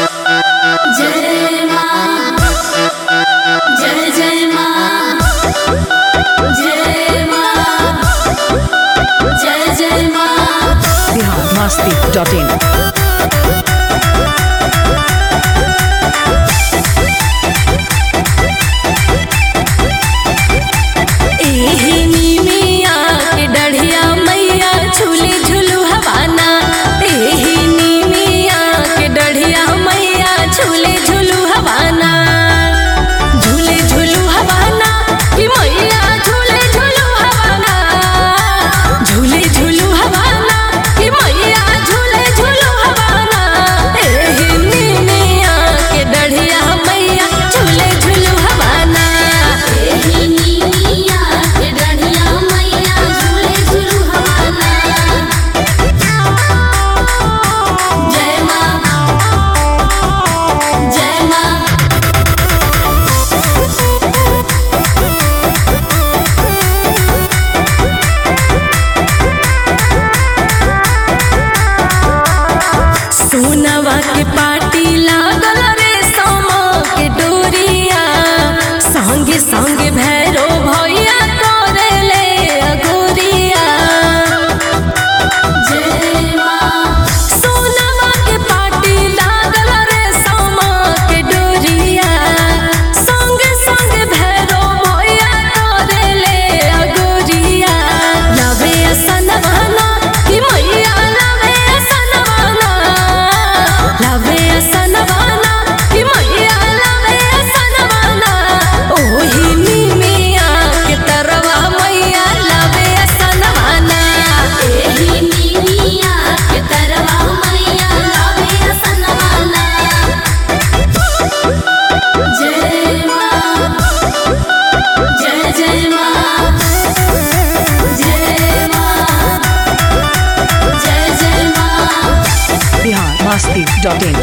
जय माँ जय जय माँ जय माँ जय जय माँ बिहार मस्ती डॉट इन एहिनी मिया के डढ़िया मैया झूले झुलू हवाना एहिनी मिया के डढ़िया मैया झूले झुलू हवाना झूले झुलू हवाना कि मैया झूले झुलू हवाना झूले झुलू हवाना कि मैया झूले झुलू हवाना एहिनी मिया के डढ़िया मैया झूले झुलू हवाना एहिनी मिया के डढ़िया मैया झूले झुलू हवाना जय माँ जय माँ सोनवा के पाटी लागल रे समा के डोरिया संगे संगे भैरो भैया करेले अगोरिया जय माँ सोनवा के पाटी लागल रे समा के डोरिया संगे संगे भैरो भैया करेले अगोरिया लवे असनवाना कि मैया लवे असनवाना लवे असनवाना कि मैया लवे असनवाना ओही मिया के तरवा मैया लवे असनवाना एही मिया के तरवा मैया लवे असनवाना जय माँ जय जय माँ जय माँ जय जय माँ बिहार मस्ती डॉट इन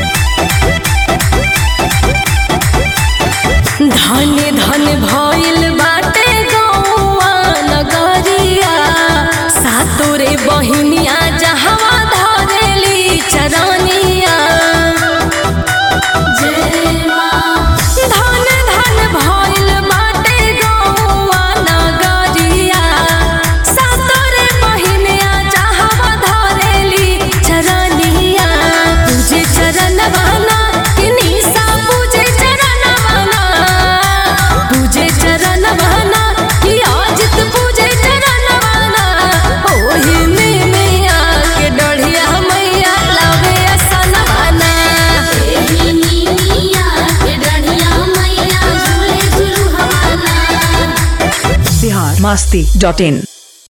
धन धन भइल बाटे गौआ नगरिया सातोरे बहिनिया जहवा धरेली चरनिया जय माँ धन धन भइल बाटे गौआ नगरिया सातोरे बहिनिया जहवा धरेली चरनिया पूजे चरणवाना कि निशा पूजे चरणवाना पूजे चरणवाना कि अजित पूजे चरणवाना ओही में मैया के डढ़िया मैया लावे असनवाना एही मिया के डढ़िया मैया झूले झुलू हवाना बिहार मस्ती डॉट इन